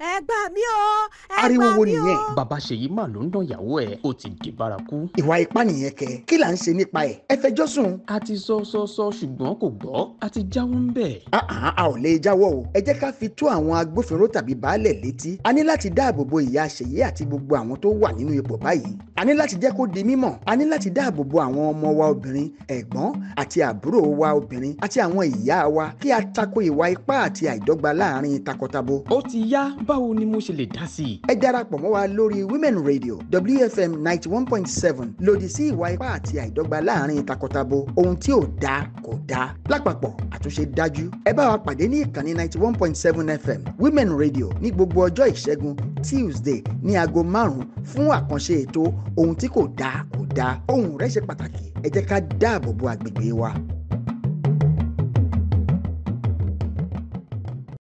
ẹ gbà mí o ẹ ariwo gbà wo mí nìyẹn o. bàbá ṣèyí mà ló ń dán ìyàwó ẹ̀ ó ti di bárakú. ìwà ipá nìyẹn kẹ kí là ń ṣe nípa ẹ̀ ẹ fẹjọ́ sùn. a ti sọ sọ sọ ṣùgbọ́n kò gbọ́ a ti jáwọ́ ń bẹ̀. àhán a ò lè jáwọ́ o ẹ jẹ́ ká fi tó àwọn agbófinró tàbí baálẹ̀ létí a ní láti dáàbò bo ìyá ṣèyí àti gbogbo àwọn tó wà nínú ipò báyìí a ní láti jẹ́ kó di mímọ̀ a ní láti dáàbò bo àwọn ọmọ wa obìnrin ẹ̀gbọ́n àti àbúrò wa obìnrin àti àwọn ìyá wa kí a tako ìwà ipá àti àìdọ́gba láàrin takọtabo ó ti yá báwo ni mo ṣe lè dá sí i. ẹ darapọ̀ mọ́ wa lórí women radio wfm ninety one point seven lòdì sí ìwà ipá àti àìdọ́gba láàrin takọtabo ohun tí ò dáa kò dáa lápapọ̀ àtúnṣe dájú ẹ bá wa pàdé ní ìkànnì ninety one point seven fm women radio ní gbogbo ọjọ́ ìṣẹ́gun tuesday ní aago márùn-ún fún àkànṣe ètò ohun tí kò dáa kò dáa ohun rẹ̀ ṣe pàtàkì ẹ jẹ́ ká dáàbò bo àgbègbè wa.